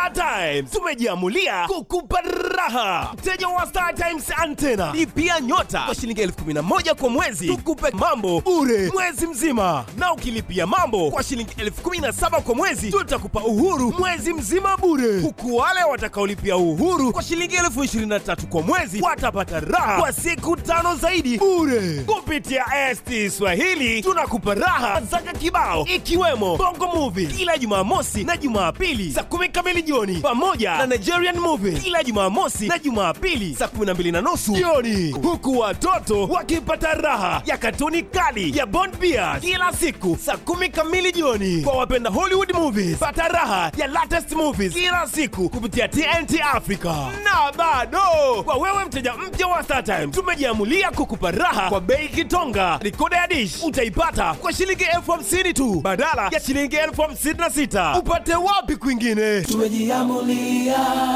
Star Times tumejiamulia kukupa raha. Mteja wa Star Times antena lipia nyota kwa shilingi elfu kumi na moja kwa mwezi, tukupe mambo bure mwezi mzima, na ukilipia mambo kwa shilingi elfu kumi na saba kwa mwezi tutakupa uhuru mwezi mzima bure, huku wale watakaolipia uhuru kwa shilingi elfu ishirini na tatu kwa mwezi watapata raha kwa siku tano zaidi bure. Kupitia ST Swahili tunakupa raha zaka kibao, ikiwemo Bongo Movie kila Jumamosi na Jumapili saa kumi kamili jioni, pamoja na Nigerian Movie kila Jumamosi na Jumapili saa kumi na mbili na nusu jioni, huku watoto wakipata raha ya katuni kali ya Bond Bears kila siku saa kumi kamili jioni. Kwa wapenda Hollywood movies, pata raha ya latest movies kila siku kupitia TNT Africa. Na bado kwa wewe mteja mpya wa StarTime, tumejiamulia kukupa raha kwa bei kitonga. Rikoda ya dish utaipata kwa shilingi elfu hamsini tu badala ya shilingi elfu hamsini na sita. Upate wapi kwingine? tumejiamulia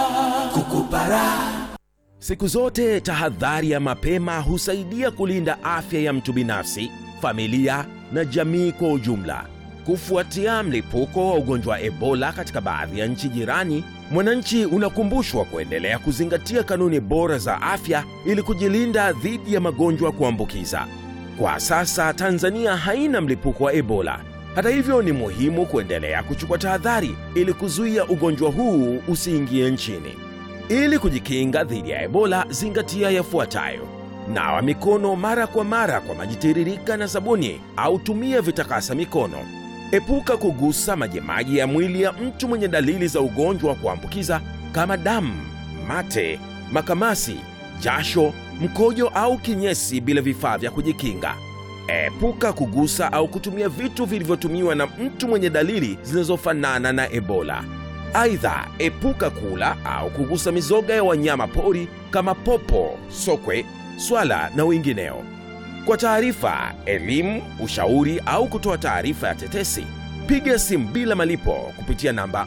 kukupa raha Siku zote tahadhari ya mapema husaidia kulinda afya ya mtu binafsi, familia na jamii kwa ujumla. Kufuatia mlipuko wa ugonjwa wa Ebola katika baadhi ya nchi jirani, mwananchi unakumbushwa kuendelea kuzingatia kanuni bora za afya ili kujilinda dhidi ya magonjwa kuambukiza. Kwa sasa Tanzania haina mlipuko wa Ebola. Hata hivyo, ni muhimu kuendelea kuchukua tahadhari ili kuzuia ugonjwa huu usiingie nchini. Ili kujikinga dhidi ya Ebola, zingatia yafuatayo: nawa mikono mara kwa mara kwa maji tiririka na sabuni au tumia vitakasa mikono. Epuka kugusa majimaji ya mwili ya mtu mwenye dalili za ugonjwa wa kuambukiza kama damu, mate, makamasi, jasho, mkojo au kinyesi bila vifaa vya kujikinga. Epuka kugusa au kutumia vitu vilivyotumiwa na mtu mwenye dalili zinazofanana na Ebola. Aidha, epuka kula au kugusa mizoga ya wanyama pori kama popo, sokwe, swala na wengineo. Kwa taarifa, elimu, ushauri au kutoa taarifa ya tetesi, piga simu bila malipo kupitia namba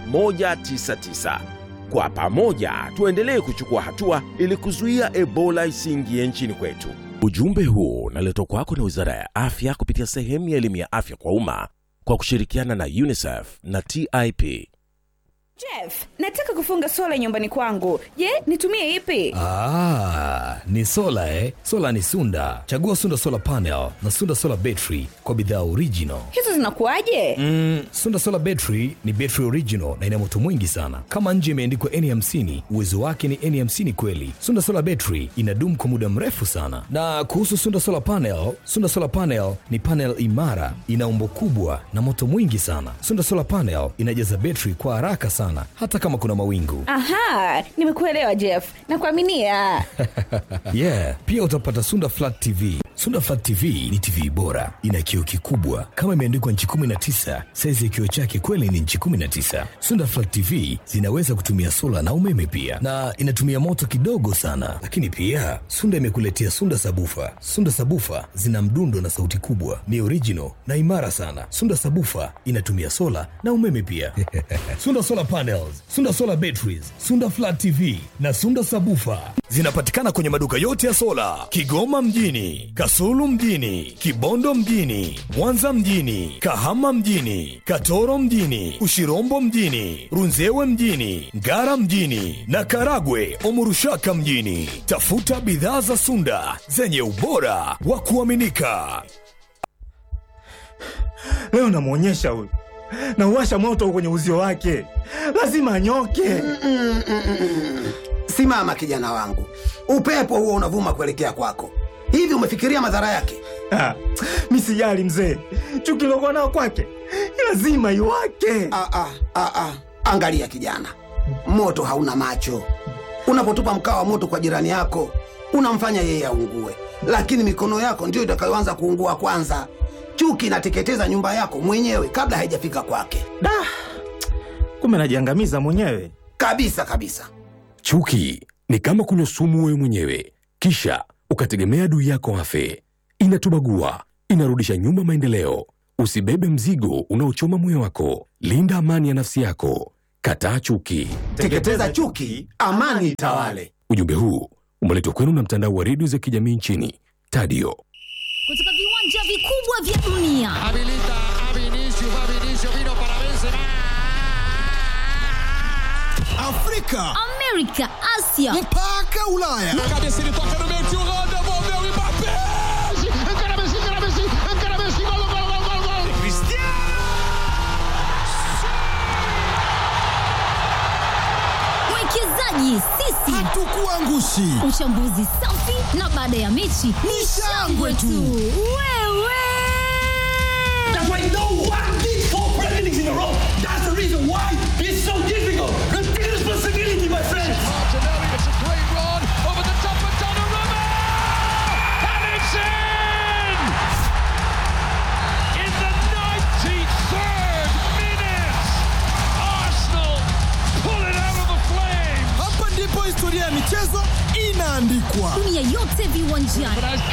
199. Kwa pamoja tuendelee kuchukua hatua ili kuzuia Ebola isiingie nchini kwetu. Ujumbe huu unaletwa kwako na Wizara ya Afya kupitia sehemu ya elimu ya afya kwa umma kwa kushirikiana na UNICEF na TIP. Jeff, nataka kufunga sola nyumbani kwangu. Je, nitumie ipi? Ah, ni sola eh? Sola ni Sunda. Chagua Sunda Solar Panel na Sunda Solar Battery kwa bidhaa original. Hizo zinakuwaje? Mm, Sunda Solar Battery ni battery original na ina moto mwingi sana. Kama nje imeandikwa N50, uwezo wake ni N50 kweli. Sunda Solar Battery inadumu kwa muda mrefu sana. Na kuhusu Sunda Solar Panel, Sunda Solar Panel ni panel imara, ina umbo kubwa na moto mwingi sana. Sunda Solar Panel inajaza battery kwa haraka sana hata kama kuna mawingu. Aha, nimekuelewa Jeff. Nakuaminia. yeah, pia utapata Sunda Flat TV. Sunda Flat TV ni TV bora, ina kioo kikubwa kama imeandikwa nchi 19. Saizi ya kioo chake kweli ni nchi 19. Sunda Flat TV zinaweza kutumia sola na umeme pia, na inatumia moto kidogo sana. Lakini pia Sunda imekuletea Sunda Sabufa. Sunda Sabufa zina mdundo na sauti kubwa, ni original na imara sana. Sunda Sabufa inatumia sola na umeme pia. Sunda Solar Panels, Sunda Solar Batteries, Sunda Flat TV na Sunda Sabufa zinapatikana kwenye maduka yote ya sola Kigoma mjini, Kasulu mjini, Kibondo mjini, Mwanza mjini, Kahama mjini, Katoro mjini, Ushirombo mjini, Runzewe mjini, Ngara mjini na Karagwe Omurushaka mjini. Tafuta bidhaa za Sunda zenye ubora wa kuaminika. leo namwonyesha huyu nauwasha moto kwenye uzio wake lazima anyoke Simama kijana wangu, upepo huo unavuma kuelekea kwako. Hivi umefikiria madhara yake? Ah, mi sijali mzee chuki lokuwa nao kwake lazima iwake Ah, ah, ah, ah. Angalia kijana, moto hauna macho. Unapotupa mkaa wa moto kwa jirani yako, unamfanya yeye aungue, lakini mikono yako ndiyo itakayoanza kuungua kwanza. Chuki inateketeza nyumba yako mwenyewe kabla haijafika kwake, da kumbe najiangamiza mwenyewe kabisa kabisa. Chuki ni kama kunywa sumu wewe mwenyewe, kisha ukategemea adui yako afe. Inatubagua, inarudisha nyuma maendeleo. Usibebe mzigo unaochoma moyo wako. Linda amani ya nafsi yako. Kataa chuki. Teketeza chuki, amani itawale. Ujumbe huu umeletwa kwenu na mtandao wa redio za kijamii nchini Tadio. kutoka viwanja vikubwa vya dunia Afrika, Amerika, Asia mpaka Ulaya. mwekezaji sisi Hatukuangushi. uchambuzi safi na baada ya mechi ni shangwe tu wewe Hapa ndipo historia ya michezo inaandikwa. dunia yote viwanjani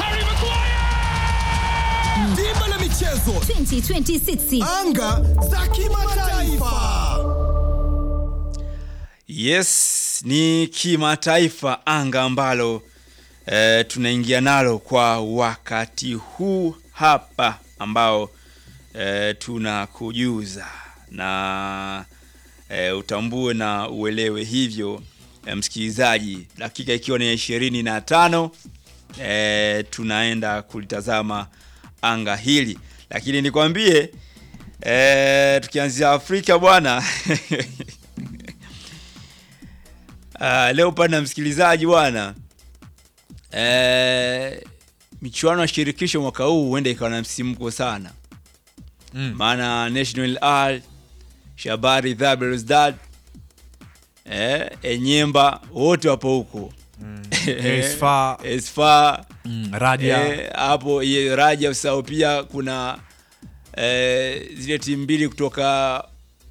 Dimba la michezo, 2026 anga za kimataifa. Yes, ni kimataifa anga ambalo e, tunaingia nalo kwa wakati huu hapa ambao e, tunakujuza na e, utambue na uelewe hivyo e, msikilizaji, dakika ikiwa ni ishirini na tano e, tunaenda kulitazama anga hili, lakini nikwambie e, tukianzia Afrika bwana Uh, leo pana msikilizaji bwana eh, michuano ya shirikisho mwaka huu huenda ikawa na msimko sana Mm. maana National Al Shabari Belouizdad eh, Enyemba wote wapo huko Esfa. Esfa Mm, Raja. eh, hapo ye- Raja usahau pia kuna eh, zile timu mbili kutoka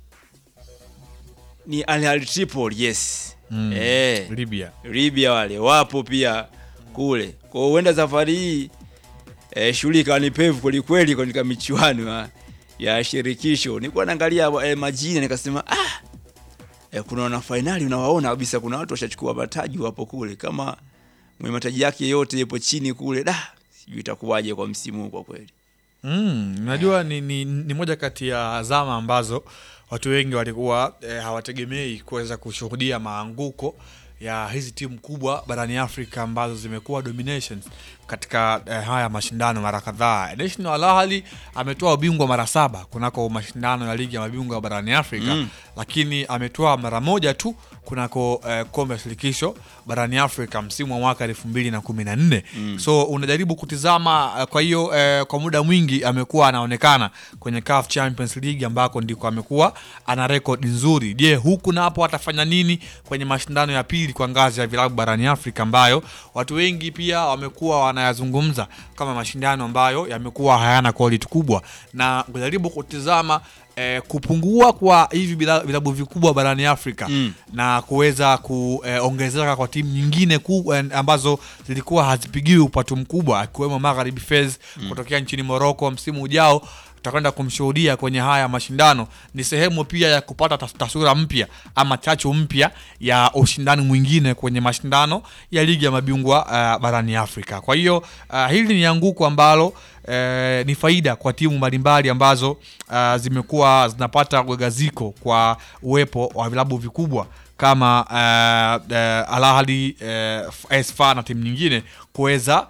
ni Al Ahly Tripoli yes Mm, eh, Libya. Libya wale wapo pia kule. Kwa hiyo huenda safari hii eh, shughuli ikawa ni pevu kwelikweli katika michuano ya, ya shirikisho. Nilikuwa naangalia eh, majina nikasema ah, eh, kuna wana fainali unawaona kabisa, kuna watu washachukua mataji wapo kule, kama mwenye mataji yake yote yupo chini kule, da sijui itakuwaje kwa msimu huu kwa kweli. Mm, najua ni, ni, ni moja kati ya zama ambazo watu wengi walikuwa eh, hawategemei kuweza kushuhudia maanguko ya hizi timu kubwa barani Afrika ambazo zimekuwa dominations katika eh, haya mashindano mara kadhaa. National Al Ahly ametoa ubingwa mara saba kunako mashindano ya ligi ya mabingwa barani Afrika Mm. lakini ametoa mara moja tu kunako eh, kombe la shirikisho barani Afrika msimu wa mwaka elfu mbili na kumi na nne Mm. so unajaribu kutizama eh, kwa hiyo eh, kwa muda mwingi amekuwa anaonekana kwenye CAF Champions League ambako ndiko amekuwa ana rekodi nzuri. Je, huku na hapo atafanya nini kwenye mashindano ya pili kwa ngazi ya vilabu barani Afrika ambayo watu wengi pia wamekuwa wanayazungumza kama mashindano ambayo yamekuwa hayana quality kubwa, na kujaribu kutizama eh, kupungua kwa hivi bila- vilabu vikubwa barani Afrika Mm. na kuweza kuongezeka kwa timu nyingine ku, eh, ambazo zilikuwa hazipigiwi upatu mkubwa akiwemo Magharibi Fez Mm. kutokea nchini Morocco. Msimu ujao tutakwenda kumshuhudia kwenye haya mashindano. Ni sehemu pia ya kupata tas- taswira mpya ama chachu mpya ya ushindani mwingine kwenye mashindano ya ligi ya mabingwa uh, barani Afrika. Kwa hiyo uh, hili ni anguko ambalo eh, ni faida kwa timu mbalimbali ambazo uh, zimekuwa zinapata gagaziko kwa uwepo wa vilabu vikubwa kama uh, uh, Al Ahly uh, Esfa na timu nyingine kuweza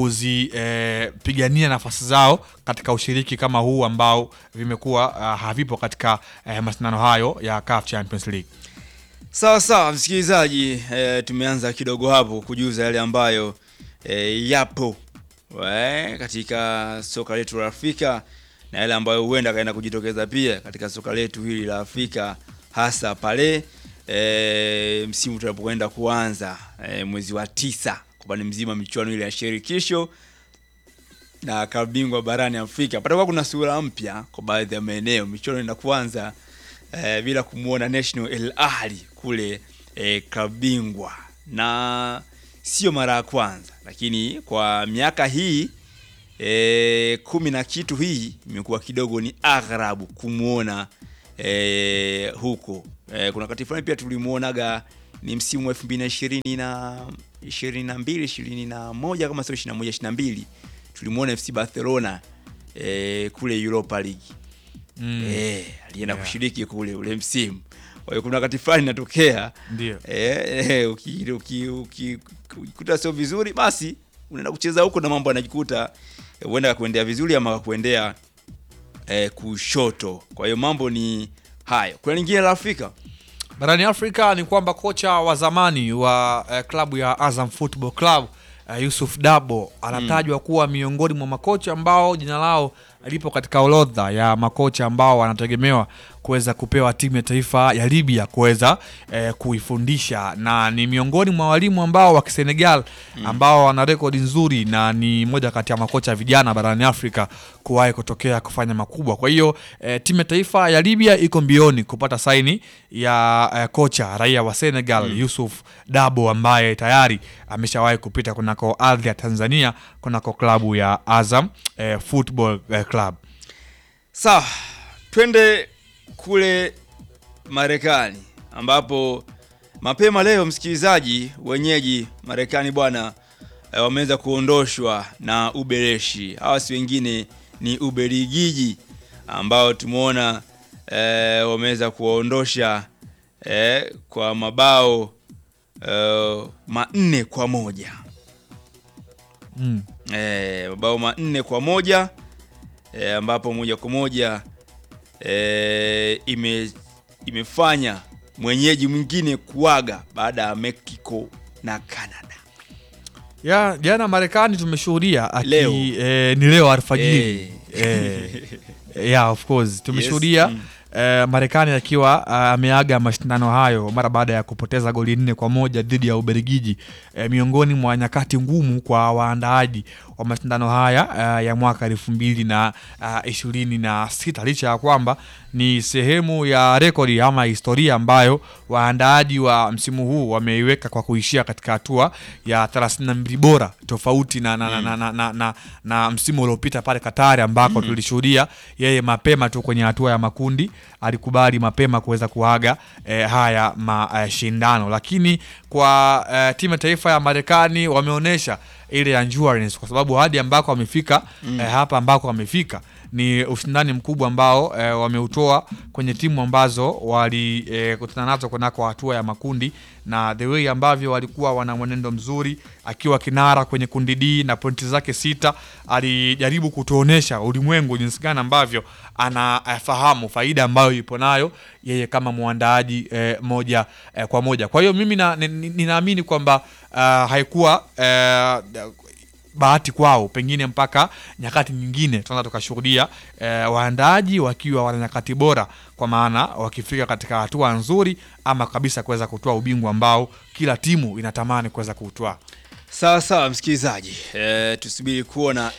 kuzipigania nafasi zao katika ushiriki kama huu ambao vimekuwa uh, havipo katika uh, mashindano hayo ya CAF Champions League. Sawa sawa, msikilizaji, e, tumeanza kidogo hapo kujuza yale ambayo e, yapo we, katika soka letu la Afrika na yale ambayo huenda kaenda kujitokeza pia katika soka letu hili la Afrika hasa pale e, msimu tunapokwenda kuanza e, mwezi wa tisa kwa upande mzima michuano ile ya shirikisho na klabu bingwa barani Afrika. Patakuwa kuna sura mpya kwa baadhi ya maeneo. Michuano inaenda kuanza eh, bila kumwona National El Ahly kule eh, klabu bingwa, na sio mara ya kwanza, lakini kwa miaka hii eh, kumi na kitu hii imekuwa kidogo ni agharabu kumwona eh, huko eh, kuna wakati fulani pia tulimwonaga ni msimu wa elfu mbili na ishirini na ishirini na mbili ishirini na moja kama sio ishirini na moja ishirini na mbili tulimwona FC Barcelona eh, kule Europa League Mm. eh, alienda Yeah. kushiriki kule ule msimu. Kwa hiyo kuna wakati fulani inatokea Ndio. eh, eh, uki- uki- uki- ukikuta sio vizuri basi unaenda kucheza huko na mambo yanajikuta eh, huenda kakuendea vizuri ama kakuendea eh, kushoto. Kwa hiyo mambo ni hayo. Kuna lingine la Afrika barani Afrika ni kwamba kocha wa zamani wa eh, klabu ya Azam Football Club eh, Yusuf Dabo anatajwa kuwa miongoni mwa makocha ambao jina lao lipo katika orodha ya makocha ambao wanategemewa kuweza kupewa timu ya taifa ya Libya kuweza eh, kuifundisha na ni miongoni mwa walimu ambao wa Kisenegal ambao wana rekodi nzuri na ni moja kati ya makocha vijana barani Afrika kuwahi kutokea kufanya makubwa. Kwa hiyo eh, timu ya taifa ya Libya iko mbioni kupata saini ya eh, kocha raia wa Senegal Yusuf Dabo ambaye tayari ameshawahi kupita kunako ardhi ya Tanzania kunako klabu ya Azam eh, Football eh, Club. Sawa, twende kule Marekani ambapo mapema leo, msikilizaji, wenyeji Marekani bwana eh, wameweza kuondoshwa na Ubereshi. Hawa si wengine ni Uberigiji ambao tumeona eh, wameweza kuwaondosha eh, kwa mabao eh, manne kwa moja Mm. eh, mabao manne kwa moja eh, ambapo moja kwa moja eh, ime, imefanya mwenyeji mwingine kuaga baada ya Mexico na Canada. Ya jana Marekani tumeshuhudia aki- Leo. eh, ni leo alfajiri eh, yeah, of course tumeshuhudia Yes, mm. eh, Marekani akiwa ah, ameaga mashindano hayo mara baada ya kupoteza goli nne kwa moja dhidi ya Ubelgiji eh, miongoni mwa nyakati ngumu kwa waandaaji wa mashindano haya ah, ya mwaka elfu mbili na ah, ishirini na sita licha ya kwamba ni sehemu ya rekodi ama historia ambayo waandaaji wa msimu huu wameiweka kwa kuishia katika hatua ya 32 bora tofauti na, na, na, na, na, na, na, na msimu uliopita pale Katari ambako Mm. tulishuhudia yeye mapema tu kwenye hatua ya makundi alikubali mapema kuweza kuaga eh, haya mashindano, lakini kwa eh, timu ya taifa ya Marekani wameonyesha ile endurance kwa sababu hadi ambako wamefika Mm. eh, hapa ambako wamefika ni ushindani mkubwa ambao eh, wameutoa kwenye timu ambazo walikutana nazo kunako hatua ya makundi na the way ambavyo walikuwa wana mwenendo mzuri akiwa kinara kwenye kundi D na pointi zake sita alijaribu kutuonesha ulimwengu jinsi gani ambavyo anafahamu faida ambayo ipo nayo yeye kama mwandaaji eh, moja eh, kwa moja kwa hiyo mimi na- ni- ni- ninaamini kwamba uh, haikuwa eh, bahati kwao pengine mpaka nyakati nyingine tunaweza tukashuhudia eh, waandaaji wakiwa wana nyakati bora kwa maana wakifika katika hatua nzuri ama kabisa kuweza kutoa ubingwa ambao kila timu inatamani kuweza kuutwaa Sawa sawa, msikilizaji, e, tusubiri kuona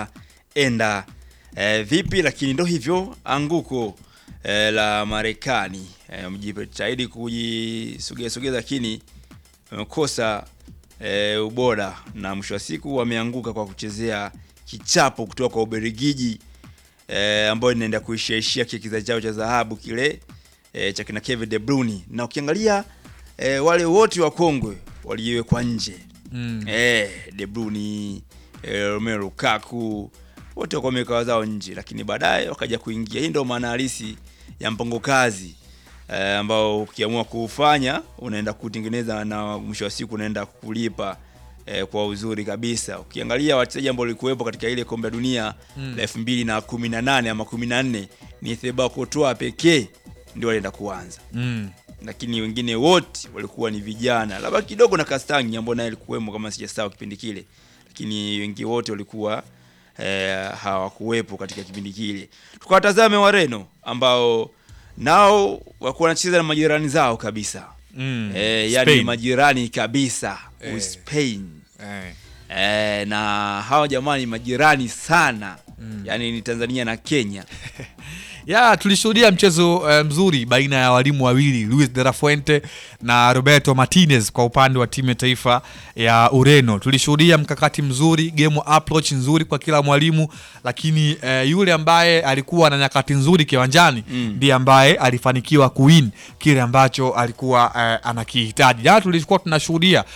itaenda e, vipi, lakini ndo hivyo anguko e, la Marekani e, mjitahidi kujisogeza sogeza, lakini wamekosa e, ubora na mwisho wa siku wameanguka kwa kuchezea kichapo kutoka kwa Ubelgiji e, ambayo inaenda kuishaishia kile kizazi chao cha dhahabu kile e, cha kina Kevin De Bruyne, na ukiangalia e, wale wote wa kongwe waliwekwa nje Mm. eh, De Bruyne eh, Romelu Lukaku wote wako wameweka zao nje, lakini baadaye wakaja kuingia. Hii ndio maana halisi ya mpango kazi eh, ambao ukiamua kuufanya unaenda kutengeneza na mwisho wa siku unaenda kulipa eh, kwa uzuri kabisa. Ukiangalia wachezaji ambao walikuwepo katika ile kombe la dunia Mm. la 2018 ama 14 ni Thibaut Courtois pekee ndio walienda kuanza mm. lakini wengine wote walikuwa ni vijana, labda kidogo na Kastangi ambao naye alikuwemo kama sijasahau kipindi kile, lakini wengi wote walikuwa eh, hawakuwepo katika kipindi kile. Tukawatazame Wareno ambao nao walikuwa wanacheza na majirani zao kabisa Mm. eh, yani Spain. majirani kabisa Eh. Spain Eh. eh, na hawa jamani majirani sana Mm. yani ni Tanzania na Kenya ya tulishuhudia mchezo eh, mzuri baina ya walimu wawili Luis de la Fuente na Roberto Martinez kwa upande wa timu ya taifa ya Ureno. Tulishuhudia mkakati mzuri, game approach nzuri kwa kila mwalimu, lakini eh, yule ambaye alikuwa na nyakati nzuri kiwanjani Mm. ndiye ambaye alifanikiwa kuwin kile ambacho alikuwa eh, anakihitaji. Jana tulikuwa tunashuhudia